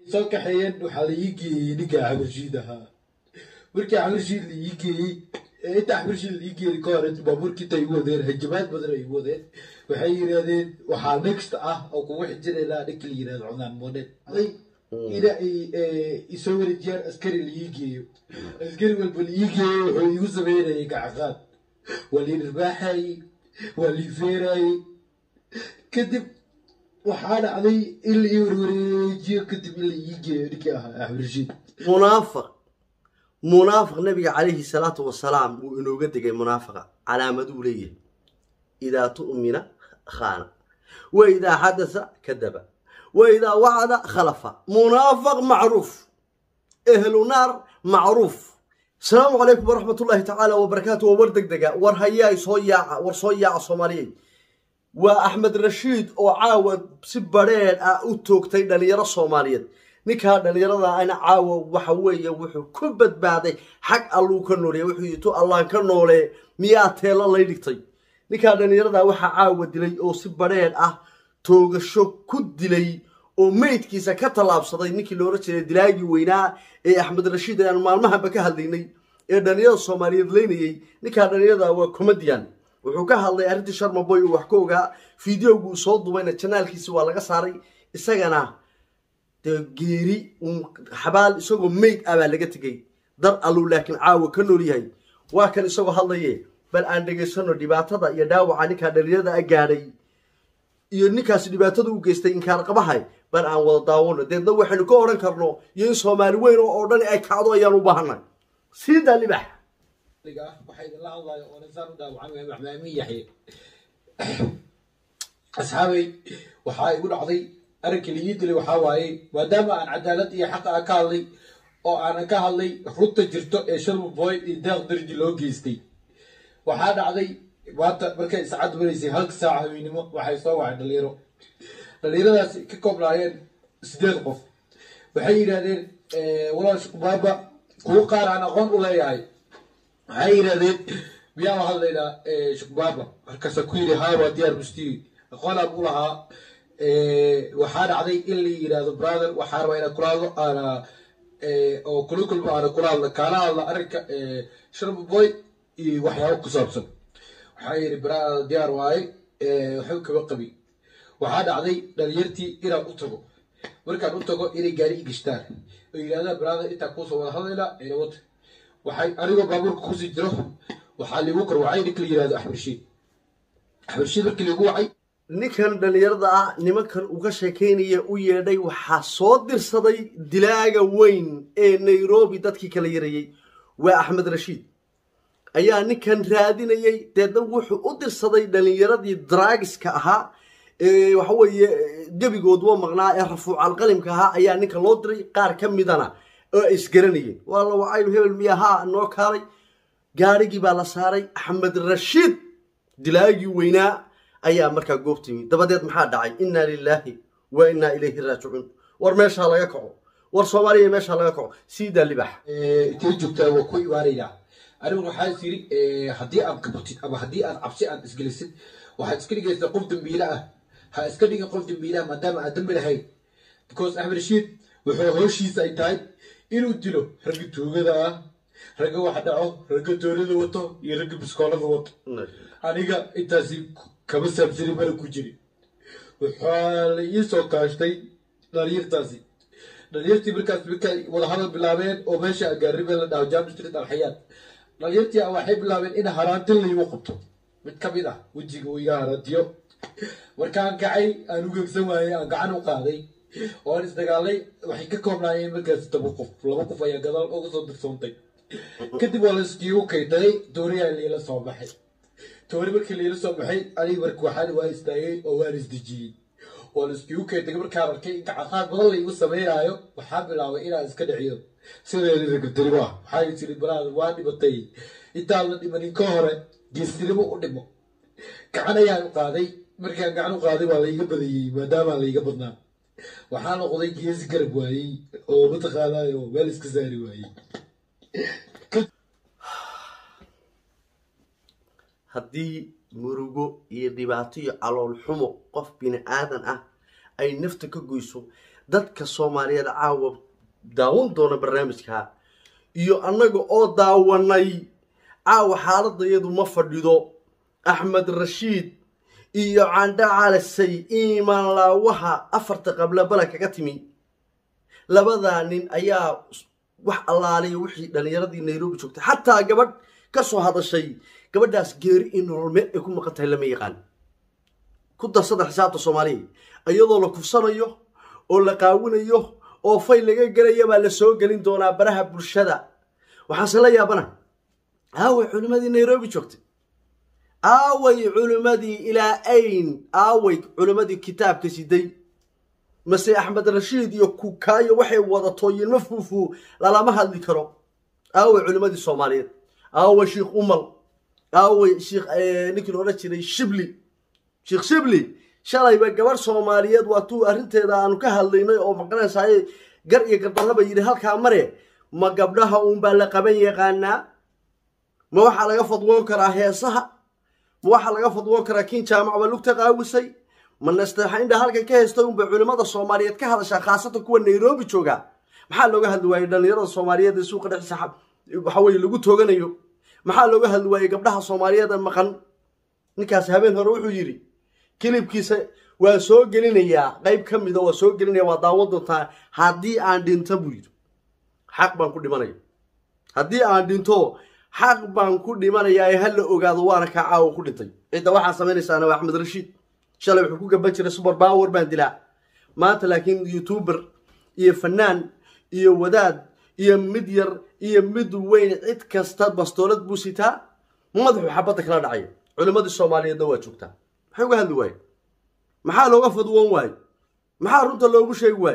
soo kaxeeyeen waxaa la ii geeyey ninka xabarshiid ahaa markii xabarshiid la ii geeyey ee inta xabarshiid la ii geeyey ka hor baabuurkii intay igu wadeen hajabaad badan ay igu wadeen waxay yidhahdeen waxaa next ah oo kugu xijinaynaa ninka la yidhahdo cunaan moonen ina isoo wareejiyaan askari la ii geeyo askari walba la ii geeyo wuxuu igu sameynayay gacaqaad waa lii dhirbaaxayey waa lii feerayey kadib waxaa dhacday in la ii warwareejiyo kadib in la ii geeyo ninkii ahaa axmedshiid munaafiq munaafiq nabiga calayhi salaatu wasalaam wuu inooga degay munaafiqa calaamaduu leeyahay idaa tu'mina khaana wa idaa xadasa kadaba wa idaa wacda khalafa munaafiq macruuf ehlu naar macruuf asalaamu calaykum waraxmat ullaahi tacaala wabarakaatu waa war degdega war hayaay soo yaaca war soo yaaca soomaaliyey waa axmed rashiid oo caawa si badrheedh ah u toogtay dhalinyaro soomaaliyeed ninkaa dhalinyarada ana caawa waxa weeye wuxuu ku badbaaday xag alluu ka nooleeya wuxuu yidhi tu allaan ka noolee miyaa teelo lay dhigtay ninkaa dhalinyarada waxaa caawa dilay oo si badrheedh ah toogasho ku dilay oo meydkiisa ka tallaabsaday ninkii loola jeeday dilaagii weynaa ee axmed rashiid ee aanu maalmahanba ka hadlaynay ee dhalinyarada soomaaliyeed leynayey ninkaa dhalinyarada waa comedian wuxuu ka hadlay arrintii sharmaboy uu wax ka ogaa fideoguu soo dubayna janaalkiisi waa laga saaray isagana dee geeri xabaal isagoo meyd ah baa laga tegay dar alluu laakiin caawa ka nool yahay waa kan isagoo hadlaye bal aan dhegaysano dhibaatada iyo dhaawaca ninkaa dhalinyarada a gaadhay iyo ninkaasi dhibaatada u geystay inkaarqabahay bal aan wada daawano deedna waxaynu ka odhan karno iyo in soomaali weyn oo dhan ay kacdo ayaan u baahanay siidaa libax waxaa idinla hadlayo oo insaan u dhaawacan waay maxmaamin yaxye asxaabay waxaa igu dhacday arrinkii ligii dilay waxaa waaye maadaama aan cadaalad iyo xaqa ah ka hadlay oo aanan ka hadlay runta jirto ee shalma boy iyo deeq darji loo geystay waxaa dhacday maanta markay saacad maraysay halka saaca haweynimo waxay soo wacay dhalinyaro dhalinyaradaasi ka koobnaayeen sideed qof waxay yidhahdeen walaal shukubaaba kuwo qaar aan aqoon u leeyahay waxay yidhahdeen miyaa la hadlaynaa shukbaaba markaasa ku yidhi haa waa diyaar mustiwi aqoonaan u lahaa waxaa dhacday in la yidhahdo brother waxaa rabaa inaan kula hadlo aana oo kula kulmo aana kula hadla kaala hadla arrinka sharma boy iyo waxyaabo ku saabsan waxaa yidhi brother diyaar waaye waxba kaba qabi waxaa dhacday dhalinyartii inaan u tago markaan u tago inay gaari i gashtaan oo yidhahdaan brother intaa kuusoo wada hadlaynaa ina wata waxay anigoo baabuurka kusii jiro waxaa liigu korwacay ninka la yihahdo axmed shiid axmed shiid markii liigu wacay ninkan dhalinyarada ah nimankan uga sheekaynaya u yeedhay waxaa soo dirsaday dilaaga weyn ee nairobi dadkii kala yarayey waa axmed rashiid ayaa ninkan raadinayay deedna wuxuu u dirsaday dhalinyaradii draagiska ahaa ee waxaweeye gebigood wa maqnaa ee rafuucalqalimka ahaa ayaa ninka loo diray qaar ka midana oo ay isgaranayeen waa la wacaynu hebel miyahaa noo kaalay gaarigii baa la saaray axmed rashiid dilaagii weynaa ayaa markaa goobtimi dabadeed maxaa dhacay inna lilaahi wa innaa ilayhi raajicuun war meeshaa laga kaco war soomaaliya meeshaa laga kaco siidaa libax intay joogtaa waa ku imaanaynaa anigu waxaa is yiri haddii aad kabutid ama haddii aad cabsi aad isgelisid waxaad iska dhigaysaa qof dambiile ah ha iska dhigin qof dambiile ah maadaama aad dambi lahayn because axmed rashiid wuxuu hooshiisa ay tahay inuu dilo ragga tuugada ah ragga wax dhaco ragga doonada wato iyo ragga biskoolada wato aniga intaasi kama saabsani mana ku jirin waxaa la ii soo kaashtay dhalinyartaasi dhalinyartii markaas markay wadahadal bilaabeen oo meesha agaaribeen la dhaho jaam street alxayaat dhalinyartii waxay bilaabeen in haraantin laygu qabto mid ka mid ah wejiga uu iga haraantiyo markaan kacay aan u gegsan waayey aan gacan u qaaday oo aan isdagaalay waxay ka koobnaayeen markaas toba qof laba qof ayaa gadaal uga soo dirsoontay kadib waa la iskiigu kaytaday dooniyaa liila soo baxay tooni markii liila soo baxay aniga marka waxaan waa istaagay oo waan isdejiyey waa la iskiigu kaytagay markaan arkay in gacaqaad badan laygu sameynaayo waxaa bilaabay inaan iska dhiciyo sideedi ragabtinimo ah waxaa tiri balaad waa dhimatay intaan la dhimanin ka hore geestinimo u dhimo gacan ayaan u qaaday markaan gacan u qaaday waa layga badayey maadaamaa layga badnaa waxaa noqday geesi garab waayey oo mataqaanaayo meel iska saari waayey haddii murugo iyo dhibaato iyo calool xumo qof bini aadan ah ay nafta ka goyso dadka soomaaliyeed caawa daawan doona barnaamijka iyo annaga oo daawanay caawa xaaladayadu ma fadhido axmed rashiid iyo candha calisay iimaan laawaha afarta qabla bala kaga timi labadaa nin ayaa wax allaaliya wixii dhallinyaradii nairobi joogtay xataa gabadh ka soo hadashay gabadhaas geeri in nolol meel ay ku maqan tahay lama yaqaan ku darsada xisaabta soomaaliya iyadoo la kufsanayo oo la qaawinayo oo fay laga gelaya baa la soo gelin doonaa baraha bulshada waxaase la yaabana aaway culimmadii nairobi joogtay aaway culimmadii ilaa ayn aaway culimmadii kitaabka siday mase axmed rashiid iyo kukaayo waxay wadato yilma fuufu lalama hadli karo aaway culimmadii soomaaliyeed aaway sheikh umal aaway sheikh ninkii odhan jiray shibli sheikh shibli shalayba gabarh soomaaliyeed waatuu arrinteeda aanu ka hadlaynay oo maqanaysaay gar iyo gardarraba yidhi halkaa mare ma gabdhaha uunbaa la qaban yaqaanaa ma waxaa laga fadwoon karaa heesaha ma waxaa laga fadwoon karaa kiin jaamacba lugta qaawisay ma nasteexaindha halkan ka haystay unbay culimmada soomaaliyeed ka hadashaa khaasatan kuwa nairobi jooga maxaa looga hadli waayey dhallinyarada soomaaliyeed ee suuqa dhexdiisa waxa weye lagu tooganayo maxaa looga hadli waayey gabdhaha soomaaliyeed ee maqan ninkaas habeen hore wuxuu yidhi kilibkiisa waa soo gelinayaa qayb ka mida waa soo gelinaya waa daawan doontaa haddii aan dhinto buu yidhi xaq baan ku dhimanaya haddii aan dhinto xaq baan ku dhimanayaa ee ha la ogaado waana kaa caawa ku dhintay cidda waxaa samaynaysaana waa axmed rashiid shalay wuxuu ku gaban jiray super power baan dilaa maanta laakiin youtuber iyo fanaan iyo wadaad iyo mid yar iyo mid weyn cid kasta bastoolad buu sitaa madaxuu xabadda kala dhacaya culimmadii soomaaliyeedna waa joogtaa maxay uga hadli waaye maxaa looga fadwoon waaye maxaa runta loogu sheegi waaye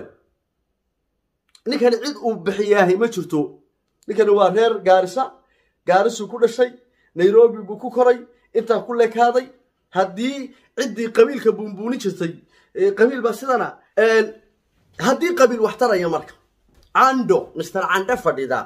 ninkani cid uu bixiyaahay ma jirto ninkani waa reer gaarisa gaarisuu ku dhashay nairobi buu ku koray intaa ku lekaaday haddii ciddii qabiilka buunbuunin jirtay qabiil baa sidana haddii qabiil wax taraya marka candho mister candho fadhida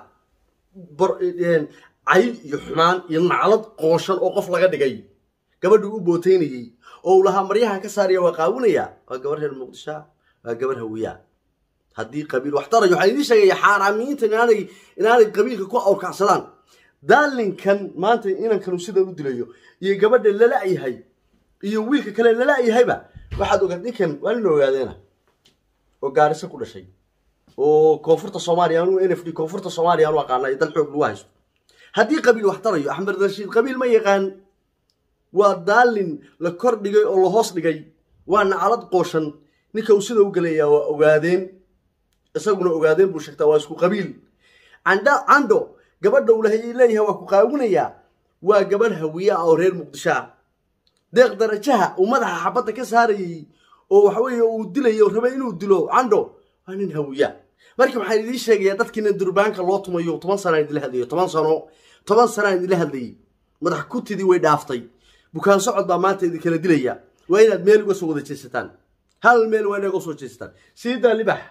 cayl iyo xumaan iyo naclad qooshan oo qof laga dhigay gabadhuu u bootaynayey oo uu lahaa maryahan ka saaraya waa qaawinaya waa gabar reer muqdisho waa gabar hawiya haddii qabiil wax tarayo waxaan idiin sheegaya xaaraamiyiinta inaanay inaanay qabiilka ku awrkacsadaan daalinkan maanta inankanu sidan u dilayo iyo gabadha lala-yahay iyo wiilka kale lala-yahayba waxaad ogaad ninkan waa nin ogaadeena oo gaariso ku dhashay oo koonfurta soomaaliya anu n f d koonfurta soomaaliya anu aqaana iyo dal xoog lagu haysto haddii qabiil wax tarayo axmed rashiid qabiil ma yaqaan waa daalin la kor dhigay oo la hoos dhigay waa nacalad qooshan ninka uu sida u gelayaa waa ogaadeen isaguna ogaadeen buu sheegtaa waa isku qabiil candha candho gabadha uu lahay leeyahay waa ku qaawinayaa waa gabadh hawiye ah oo reer muqdisho ah deeq darajaha uu madaxa xabadda ka saarayey oo waxaweeye uu dilayo rabay inuu dilo candho waa nin hawiya marka waxaan idiin sheegayaa dadkiina durbaanka loo tumayo toban sanaan idinla hadlayo toban sano toban sanaan idinla hadlayay madax kutidii way dhaaftay bukaan socod baa maanta idinkala dilaya waa inaad meel uga soo wada jeesataan hal meel waa inaad uga soo jeesataan siidaa libax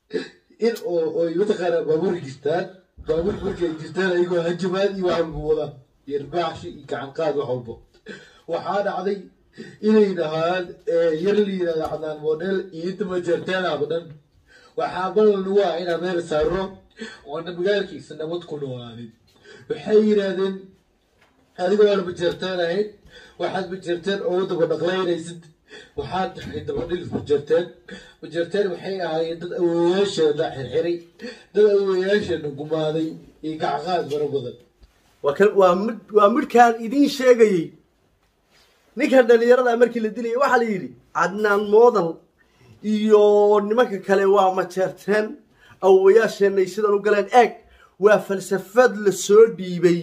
in oo oy mataqaanaa baabuur gistaan baabuur markay gistaan ayagoo hanjabaad iyo wax walba wadaan iyo irbaaxshi iyo gacan qaad wax walba waxaa dhacday inay dhahaan yar la yidhahda cadnaan model iyo inta majeerteenaaba dhan waxaa ballan lagu ah inaa meel saaro oona magaalkiisa nabad ku noolaanin waxay yidhaahdeen adigoo aan majeerteenahayn waxaad majeerteen oo daba dhaqlaynaysid waxaad tahay dabadhilis majeerteen majeerteen waxay ahaayeen dad awowayaasheena xirxiray dad awowayaasheena gumaaday iyo gacqaad fara badan waa kan waa mid waa midhkaan idiin sheegayey ninkan dhallinyarada markii la dilayay waxaa la yidhi cadnaan moodal iyo nimanka kale waa majeerteen awowayaasheenay sidan u galeen eeg waa falsafad la soo dhiibay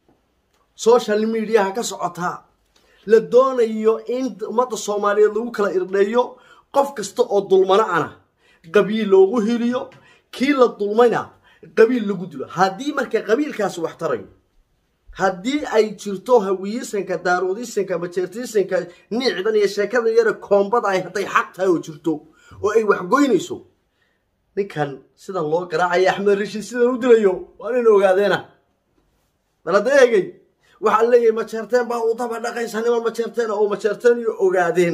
social mediaha ka socotaa la doonayo in ummadda soomaaliyeed lagu kala irdheeyo qof kasta oo dulmano ana qabiil loogu hiliyo kii la dulmayna qabiil lagu dilo haddii marka qabiilkaasi wax tarayo haddii ay jirto hawiyisanka daaroodisanka majeertiisanka niicdan iyo sheekadan yara koombada ay hadday xaq tahay oo jirto oo ay waxgoynayso ninkan sidan loo garaacaya axmed rashiid sidan u dilayo waa nin ogaadeena bal hadda eegay waxaa leeyahay majeerteen baa u daba dhaqaysa niman majeerteen oo majeerteen iyo ogaadeen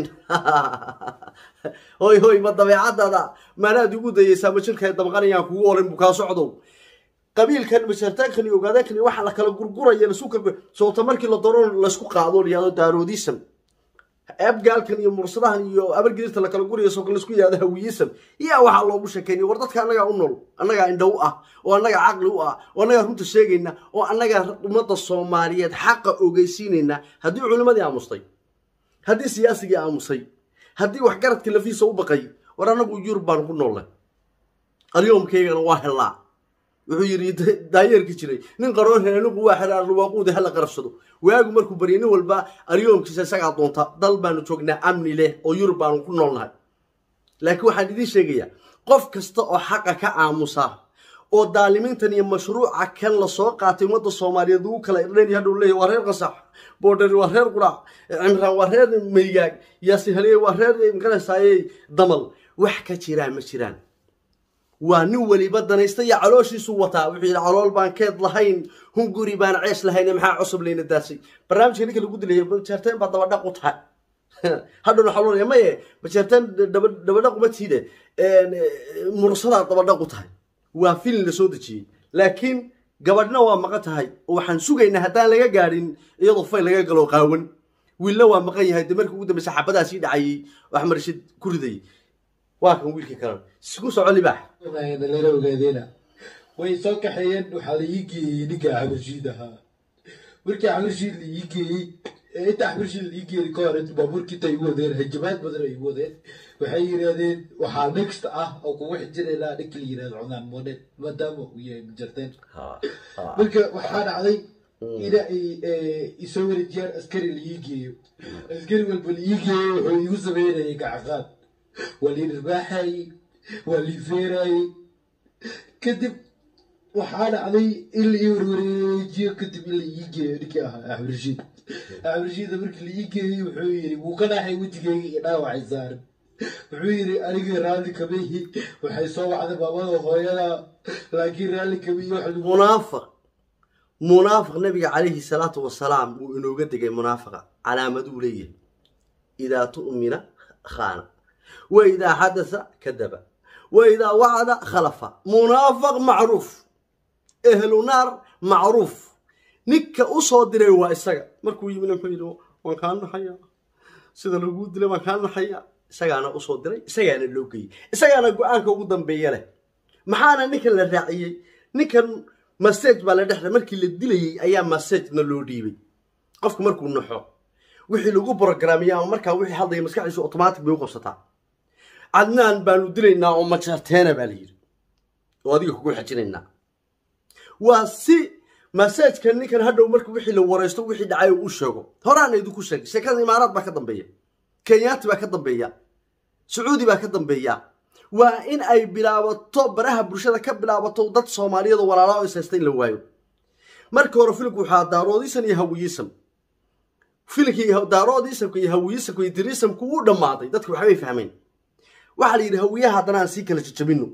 hoy hoy ma dabeecadada maanaad igu dayeysaa ma jirkay damqanayaan kugu oran buu kaa socdow qabiilkan majeertaankan iyo ogaadeenkan iyo waxaa la kala gurguraya lasu kala sababta markii la doono laysku qaado la yihahdo daaroodiisam abgaalkan iyo mursadahan iyo abargidirta la kala gurayo soo laisku yihahdo hawiyiisam yaa waxaa loogu sheekeynaya war dadka annagaa u nool annagaa indhow ah oo annagaa caqli u ah oo annagaa runta sheegayna oo annagaa ummadda soomaaliyeed xaqa ogeysiinayna haddii culimadii aamustay haddii siyaasigii aamusay haddii waxgaradkii lafiisa u baqay war annagu yurub baan ku noolle alyoomkaygana waa hellaa wuxuu yidhi daayeerki jiray nin qaroon anigu waa xeraar waaquudi hala qarabsado waagu markuu baryay nin walba aryoomkiisa isagaa doonta dal baanu joognaa amni leh oo yurub baanu ku noolnahay laakiin waxaan idiin sheegayaa qof kasta oo xaqa ka aamusa oo daalimiintan iyo mashruuca kan lasoo qaatay ummadda soomaaliyeed ugu kala irdhayn hadhow leeyahy waa reer qasax boodhari waa reer quraac cimraan waa reer maygaag yaasin haliyey waa reer maqanaysaaye damal wax ka jiraan ma jiraan waa nin weliba danaysta iyo calooshiisuu wataa wuxuu yidhi calool baan keed lahayn hunguri baan ceesh lahayn maxaa cusub layna daasay barnaamijka ninka lagu dilaya majeerteen baa dabadhaq u tahay hadhowna waxaa loonaya maye majeerteen dabadhaq uma tiide mursadaa dabadhaq u tahay waa filin la soo dejiyey laakiin gabadhna waa maqan tahay oo waxaan sugaynaa haddaan laga gaadhin iyadoo fay laga galo qaawan wiilna waa maqan yahay de markii ugu dambeysa xabadaasii dhacayey oo axmed rashiid ku ridayay waa kan wiilkii kalena isku soco libaax dhalinyaro ogaadeena way soo kaxeeyeen waxaa la ii geeyey ninka xabarshiid ahaa markii xabarshiid la ii geeyey inta xabarshiid la ii geeyey ka hor baabuurkiinta igu wadeen hajabaad badan ay igu wadeen waxay yidhahdeen waxaa next ah oo kugu xijinaynaa ninka la yidhahdo cunaan model maadaama uu yahay majarteen marka waxaa dhacday ina ay isoo wareejiyaan askari la ii geeyo askari walba la ii geeyo wuxuu igu sameynayay gacaqaad waa lii dhirbaaxayey waa lii feerayey kadib waxaa dhacday in la ii warwareejiyo kadib in la ii geeyo ninkii ahaa axmed rashiid axmed rashiida markii la ii geeyey wuxuu yidhi wuu ka dhaxay wejigayga iyo dhaawacay saaran wuxuu yidhi anigii raalli kamihi waxay soo wacday maamada hooyada laakiin raalli kamihi wax lagu munaafiq munaafiq nabiga calayhi salaatu wasalaam wuu inooga degay munaafiqa calaamaduu leeyahay idaa tu'mina khaana wa idaa xadasa kadaba wa idaa wacada khalafa munaafiq macruuf ehlu naar macruuf ninka u soo diray waa isaga markuu yimid wuxuu yidhi waan kaa naxaya sida laguu dilay waan kaa naxaya isagaana usoo diray isagaana loo geeyey isagaana go-aanka ugu dambeeya leh maxaana ninkan la raaciyey ninkan masage baa la dhexda markii la dilayey ayaa masagena loo dhiibay qofku markuu naxo wixii lagu brograamiya ama markaa wixii hadlaya maskaxdiisu automatic bay u qabsataa cadnaan baanu dilaynaa oo majarteena baa la yidhi oo adiga kugu xajinaynaa waa si masajka ninkan hadhow marka wixii la waraysto wixii dhacay u sheego horaana idinku sheegay sheekada imaaraad baa ka dambeeya kenyaati baa ka dambeeya sacuudi baa ka dambeeya waa in ay bilaabato baraha bulshada ka bilaabato dad soomaaliyeed oo walaala is haysta in la waayo markii hore filmku waxaa daaroodiisan iyo hawiyiisam filmkii daaroodiisamka iyo hawiyisamka iyo diriisamku wuu dhammaaday dadka waxbay fahmeen waxaa la yidhi hawiyaha haddana aan sii kala jajabino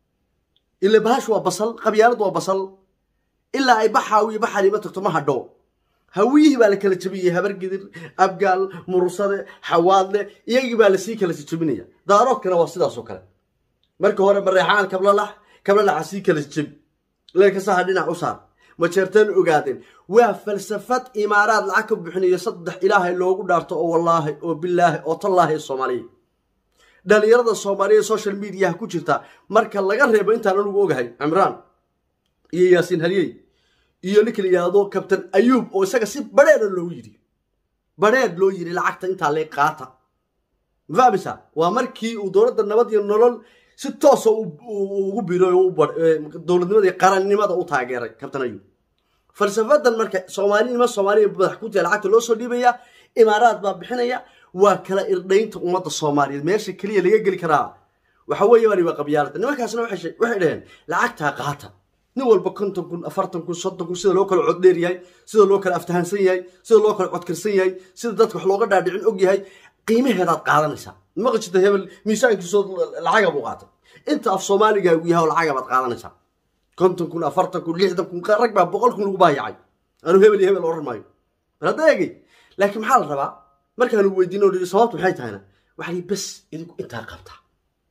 ila bahashu waa basal qabyaaladu waa basal ilaa ay baxaawiyo baxaliima tagto ma hadho hawiyihii baa la kala jabiyey habargidir abgaal murusade xawaadle iyagii baa lasii kala jajabinaya daaroodkana waa sidaasoo kale marka hore mareexaan kablalax kablalaxa sii kala jabi leekasaha dhinac u saar majeerteen ogaadeen waa falsafad imaaraad lacag ka bixinayo saddex ilaahay loogu dhaarto oo wallaahi oo bilaahi oo tallaahi soomaaliya dhalinyarada soomaaliya social mediaha ku jirta marka laga reebo intaan anugu ogahay cimraan iyo yaasiin haliyey iyo ninka la yidhaahdo kabtan ayuub oo isaga si badheedha loogu yidhi badheedh loo yidhi lacagta intaa lee qaata mafahmisa waa markii uu dowladda nabad iyo nolol si toosa ugu biro dowladnimada iyo qarannimada u taageeray kabtan ayuub falsafadan marka soomaalinima soomaaliya madax ku tahay lacagta loo soo dhiibaya imaaraad baa bixinaya waa kala irdhaynta ummadda soomaaliyeed meesha keliya laga geli karaa waxa weeye bani waa qabyaalada nimankaasna waxay dhaheen lacagtaa qaata nin walba konton kun afartan kun soddon kun sida loo kala cod dheer yahay sida loo kala aftahansan yahay sida loo kala codkarsan yahay sida dadka wax looga dhaadhicin og yahay qiimaheedaad qaadanaysaa maqajita hebel miisaankiisoo lacaga buu qaatay inta af soomaaligaagu yahay oo lacaga baad qaadanaysaa konton kun afartan kun lixdan kun rag baa boqol kun lagu baayacay anuu hebel iyo hebel oran maayo bal hadda eegay laakiin maxaa la rabaa markaanu weydiino o sababtu maxay tahayna waxaa lii bes idinku intaa qabtaa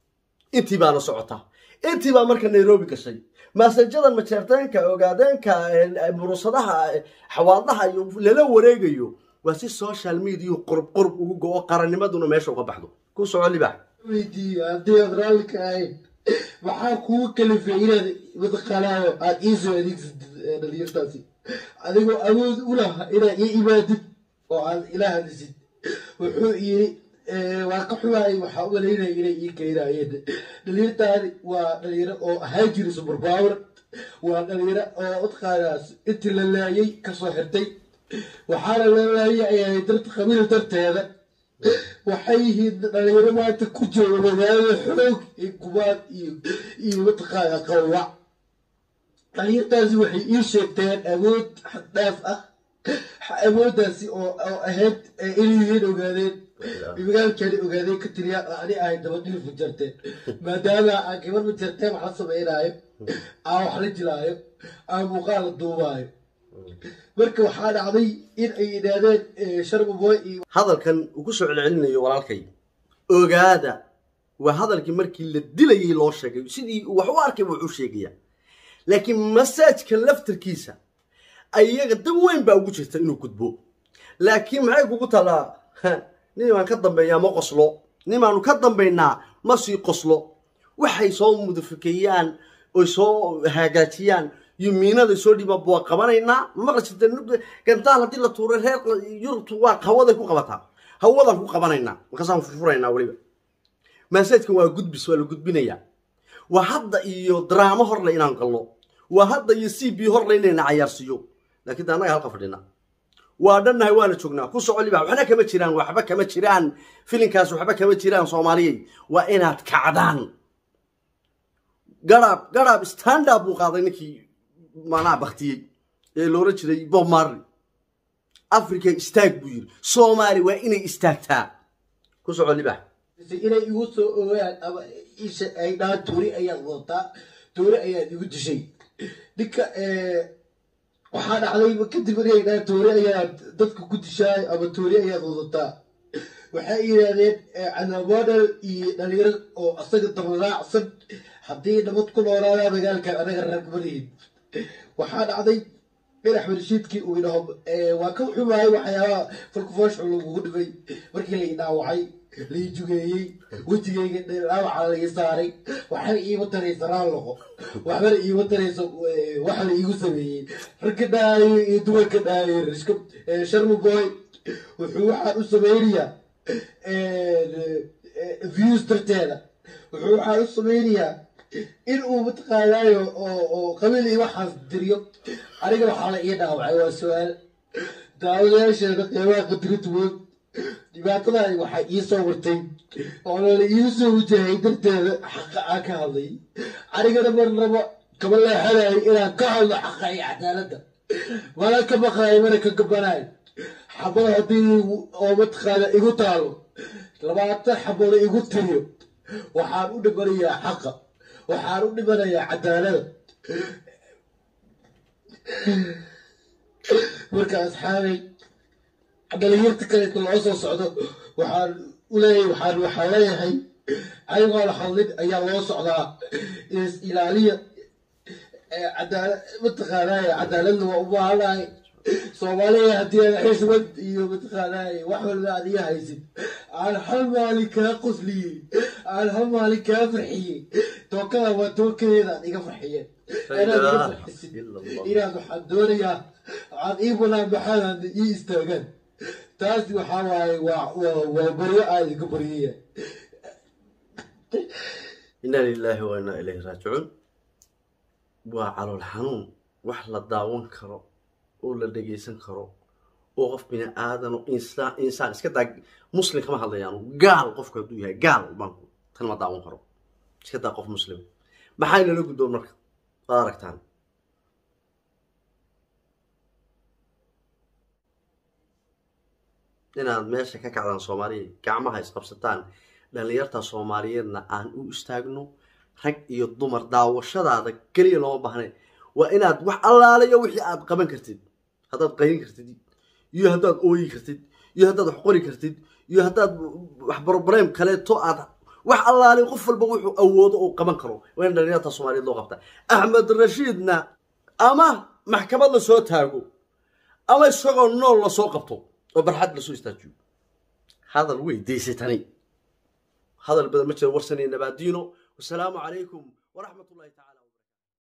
intii baana socotaa intii baa marka nairobi gashay maasajadan majeerteenka ogaadeenka murusadaha xawaadaha iyo lala wareegayo waa si social media qurub qurub ugu go-o qarannimaduna meesha uga baxdo ku soco libaax weydiiyo haddii aad raalka ahayd maxaa kugu kalifay inaad madqalaayo aada iisoo adeegsatid dhalinyartaasi adigoo awood u laha inaad ii imaadid oo aad ila hadlisid wuxuu yiri waa ka xumaay waxaa u malaynaya inay ii keenayeen dhalinyartaani waa dhalinyaro oo ahaan jiri superpower waa dhalinyaro oo udqaanaas intii la laayay kasoo xirtay waxaana la laayay ayahay darta qabiil darteeda waxay yihiin dhalinyaro maanta ku jooga magaalada xoog iyo gubaad iyo iyo mataqaana qawac dhalinyartaasi waxay ii sheegteen awood xaddhaaf ah awooddaasi oo oo ahayd inay yihiin ogaadeen magaalkeeni ogaadeen ka tiriya ani ahay dabadhil fujarteen maadaama aan gabar fujarteen wax la sameynaayo aan wax la jilaayo aan muuqaal la duubaayo marka waxaa dhacday in ay idhaahdeen sharbaboy iyo hadalkan uu ku soo celcelinayo walaalkay ogaada waa hadalkii markii la dilayay loo sheegay sidii uu wax u arkay buu u sheegaya laakiin masaajkan laftarkiisa ayaga dab weyn baa ugu jirta inuu gudbo laakiin maxay kugu tallaa nimaan ka dambeeyaa ma qoslo nimaanu ka dambaynaa ma sii qoslo waxay soo mudafikeeyaan oy soo hagaajiyaan yumiinaday soo dhiibaan waa qabanaynaa maqlashita gantaal haddii la tuuray reer yurubtu waa hawaday ku qabataa hawadaan ku qabanaynaa markaasaan furfuraynaa weliba maasaajkan waa gudbis waa la gudbinayaa waa hadda iyo daraamo horle inaan galno waa hadda iyo c b horle inayna cayaarsiiyo laakiin de annaga halka fadhina waa dhannahay waana joognaa ku soco libax waxna kama jiraan waxba kama jiraan filinkaas waxba kama jiraan soomaaliyey waa inaad kacdaan garab garab standard buu qaaday ninkii macnaha baktiyey ee loola jiray bob marley africa istaag buu yiri soomaali waa inay istaagtaa ku soco libax inay igu soo ogaan ama isha ay dhahaan tuuri ayaad wadataa tuuri ayaad igu dishay ninka waxaa dhacday kadib inay dhahaan tuuri ayaad dadka ku dishaay ama tuuri ayaad wadataa waxay yidhaahdeen canaamodel iyo dhalinyaro oo asaga dabaraacsan haddii nabad ku noolaadaa magaalka anaga ragmalihin waxaa dhacday in axmed rashiidkii uu idhaho waa ka xumaayay waxyaabaha falkufooshu lagugu dhibay markii lai dhaawacay lai jugeeyey wejigayga dhaawaca laga saaray waxana iima taraysa raaloqo waxbana iima taraysa waxa la iigu sameeyey ragka dhaayo iyo dumarka dhaayo sharma boy wuxuu waxaan u sameynayaa views darteeda wuxuu waxaan u sameynayaa in uu mataqaanaayo oo qabiil iyo waxaas diriyo aniga waxaa la ii dhaawacay waa su-aal daawadayaasheeda qeybaha qadiritwood dhibaatadaani waxaa ii soo wartay oo lala ii soo wajahay darteeda xaqa aan ka hadlay anigana mar raba kama leexanayo inaan ka hadlo xaqa iyo cadaaladda mana ka maqlayo mana ka gabanayo xabada haddii oo mataqaana igu taalo labaatan xabada igu tiriyo waxaan u dhimanayaa xaqa waxaan u dhimanayaa cadaalada marka asxaabay dhalinyarta kaleeto loo soo socdo waxaan uleeyahay waxaan waxaan leeyahay ayagoo la hadlin ayaa loo socdaa is ilaaliya cadaala mataqaanaaye cadaaladna waa u baahanahay soomaaliya haddii aan xishmad iyo mataqaanaaye wax walba aad iga haysid aan hal maalin kaa qosliyey aan hal maalin kaa farxiyey tookada waa tookadeeda aad iga farxiyeen inaad iga farxisid inaad waxaan doonayaa waxaad ii banaan baxaanaad ii istaagaan taasi waxaa waaye waa waa baryo aad iga baryaya inaa lilaahi wa inaa ilayhi raajicuun waa calool xanuun wax la daawan karo oo la dhegaysan karo oo qof bini aadano insaan insaan iska daa muslim kama hadlayaan gaal qofku hadduu yahay gaal baan tan ma daawan karo iska daa qof muslim maxaa inala gudboon marka waad aragtaan inaad meesha ka kacdaan soomaaliya gacmaha isqabsataan dhallinyarta soomaaliyeedna aan u istaagno rag iyo dumar daawashadaada keliya looma baahnayn waa inaad wax allaalayo wixii aad qaban kartid haddaad qayin kartid iyo haddaad ooyi kartid iyo haddaad wax qori kartid iyo haddaad wax broblem kaleeto aad wax allaali qof walba wuxuu awoodo uu qaban karo waa in dhalinyarta soomaaliyeed loo qabtaa axmed rashiidna ama maxkamad la soo taago ama isagoo nool lasoo qabto oo barxad lasoo istaajiyo hadal wey daysatani hadal badan ma jiro warsanay nabaadiino wasalaamu calaykum waraxmat ullahi tacala